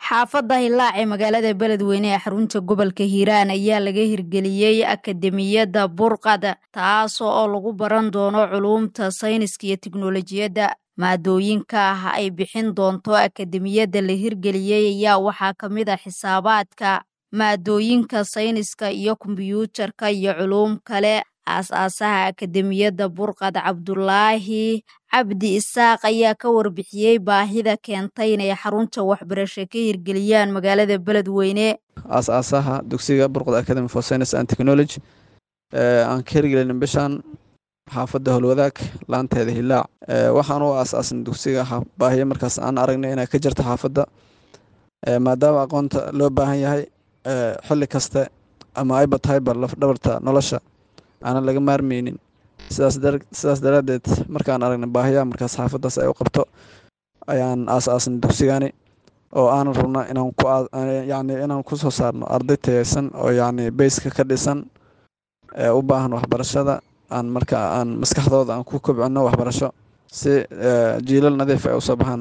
xaafadda hilaac ee magaalada beledweyne ee xarunta gobolka hiiraan ayaa laga hirgeliyey akademiyadda burqad taas oo lagu baran doono culuumta sayniska iyo tiknolojiyadda maadooyinka ah ay bixin doonto akademiyadda la hirgeliyey ayaa waxaa ka mid a xisaabaadka maadooyinka sayniska iyo kombiyuutarka iyo culuum kale aas-aasaha akademiyadda burqad cabdulaahi cabdi isaaq ayaa ka warbixiyey baahida keentay inay xarunta waxbarasho ka hirgeliyaan magaalada beledweyne aas-aasaha dugsiga burqad academy for science and technology aan ka hirgelin bishan xaafadda howlwadaag laanteeda hilaac waxaan u aas-aasan dugsiga baahiye markaas aan aragnay inay ka jirta xaafadda maadaama aqoonta loo baahan yahay xilli kaste ama ayba tahayba lafdhabarta nolosha aanan laga maarmeynin sidaas daraaddeed markaan aragnay baahiyaha markaas xaafaddaas ay u qabto ayaan aas-aasan dugsigani oo aanan rabna inaan ku yacni inaan ku soo saarno arday tayeysan oo yacni beyska ka dhisan ee u baahan waxbarashada aan marka aan maskaxdooda aan ku kobcino waxbarasho si jiilal nadiif ay usoo baxaan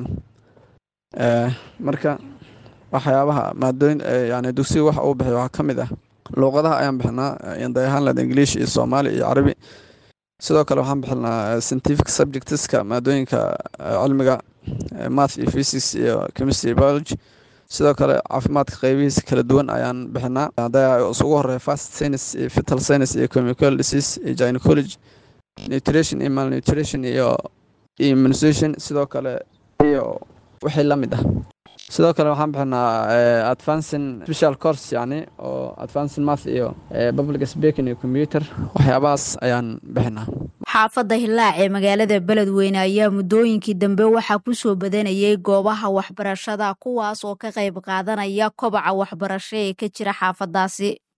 marka waxyaabaha maadooyin yani dugsiga waxa uu bixiy waxaa ka mid ah luuqadaha ayaan bixinaa dayahanland english iyo soomaali iyo carabi sidoo kale waxaan bixinaa scientific subjectska maadooyinka cilmiga math iyo physics iyo chemistry biology sidoo kale caafimaadka qeybihiisa kala duwan ayaan bixinaa hadda isugu horeeya fast science iyo fetal science iyo chemical disease iyo gynecology nutrition iyo malnutrition iyo immunization sidoo kale iyo wixii la mid ah sidoo kale waxaan bixinaa advancing special course yani oo advancing math iyo public speaking iyo computer waxyaabahaas ayaan bixinaa xaafadda hilaac ee magaalada beledweyne ayaa muddooyinkii dambe waxaa ku soo badanayay goobaha waxbarashada kuwaas oo ka qayb qaadanaya kobaca waxbarasho ee ka jira xaafaddaasi